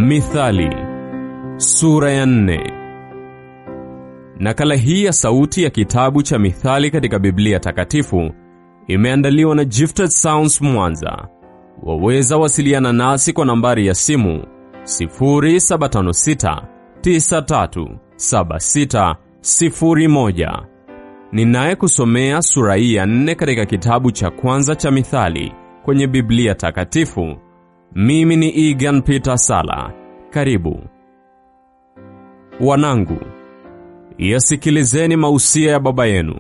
Mithali sura ya nne. Nakala hii ya sauti ya kitabu cha Mithali katika Biblia Takatifu imeandaliwa na Gifted Sounds Mwanza. Waweza wasiliana nasi kwa nambari ya simu 0756 937601. Ninaye kusomea sura hii ya nne katika kitabu cha kwanza cha Mithali kwenye Biblia Takatifu. Mimi ni Egan Peter Sala. Karibu. Wanangu, yasikilizeni mausia ya baba yenu,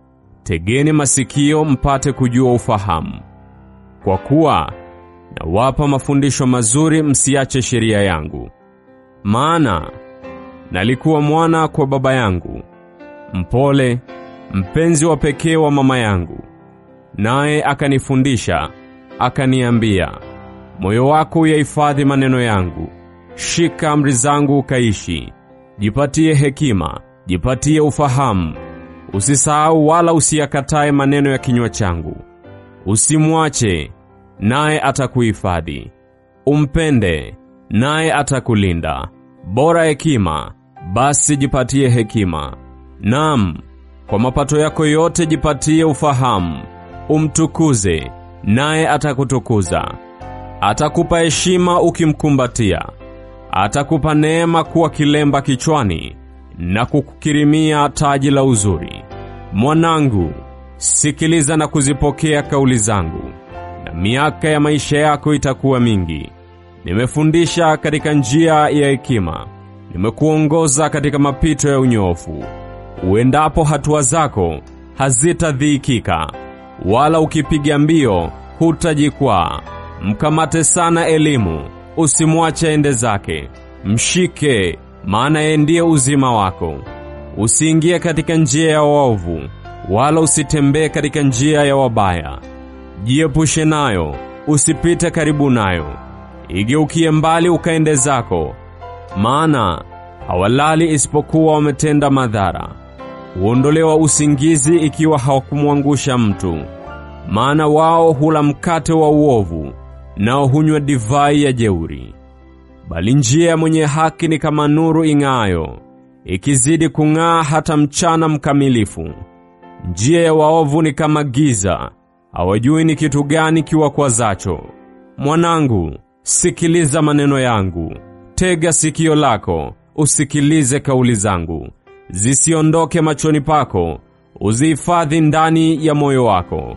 tegeni masikio mpate kujua ufahamu. Kwa kuwa nawapa mafundisho mazuri, msiache sheria yangu. Maana nalikuwa mwana kwa baba yangu, mpole, mpenzi wa pekee wa mama yangu, naye akanifundisha, akaniambia, moyo wako uyahifadhi maneno yangu, shika amri zangu ukaishi. Jipatie hekima, jipatie ufahamu. Usisahau wala usiyakatae maneno ya kinywa changu. Usimwache, naye atakuhifadhi. Umpende, naye atakulinda. Bora hekima, basi jipatie hekima. Naam, kwa mapato yako yote jipatie ufahamu. Umtukuze, naye atakutukuza. Atakupa heshima ukimkumbatia. Atakupa neema kuwa kilemba kichwani na kukukirimia taji la uzuri. Mwanangu, sikiliza na kuzipokea kauli zangu, na miaka ya maisha yako itakuwa mingi. Nimefundisha katika njia ya hekima, nimekuongoza katika mapito ya unyoofu. Uendapo hatua zako hazitadhiikika, wala ukipiga mbio hutajikwaa. Mkamate sana elimu, usimwache ende zake. Mshike, maana yeye ndiye uzima wako. Usiingie katika njia ya waovu, wala usitembee katika njia ya wabaya. Jiepushe nayo, usipite karibu nayo. Igeukie mbali ukaende zako, maana hawalali isipokuwa wametenda madhara. Huondolewa usingizi ikiwa hawakumwangusha mtu, maana wao hula mkate wa uovu nao hunywa divai ya jeuri. Bali njia ya mwenye haki ni kama nuru ing'aayo, ikizidi kung'aa hata mchana mkamilifu. Njia ya waovu ni kama giza, hawajui ni kitu gani kiwakwazacho. Mwanangu, sikiliza maneno yangu, tega sikio lako, usikilize kauli zangu. Zisiondoke machoni pako, uzihifadhi ndani ya moyo wako,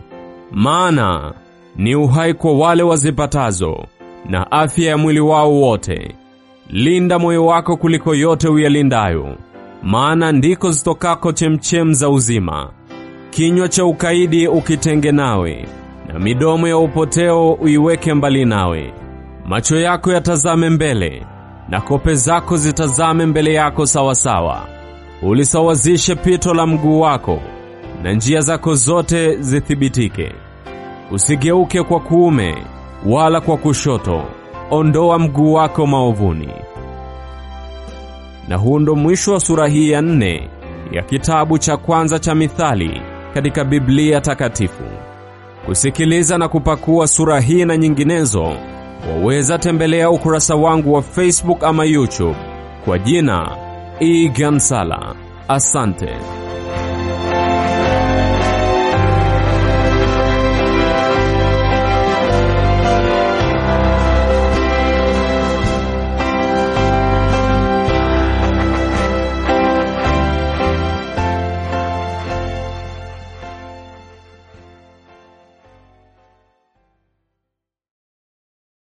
maana ni uhai kwa wale wazipatazo na afya ya mwili wao wote. Linda moyo wako kuliko yote uyalindayo, maana ndiko zitokako chemchem za uzima. Kinywa cha ukaidi ukitenge nawe, na midomo ya upoteo uiweke mbali nawe. Macho yako yatazame mbele, na kope zako zitazame mbele yako sawasawa. Ulisawazishe pito la mguu wako, na njia zako zote zithibitike. Usigeuke kwa kuume wala kwa kushoto, ondoa mguu wako maovuni. Na huu ndo mwisho wa sura hii ya nne ya kitabu cha kwanza cha Mithali katika Biblia Takatifu. Kusikiliza na kupakua sura hii na nyinginezo, waweza tembelea ukurasa wangu wa Facebook ama YouTube kwa jina Egan Sala. Asante.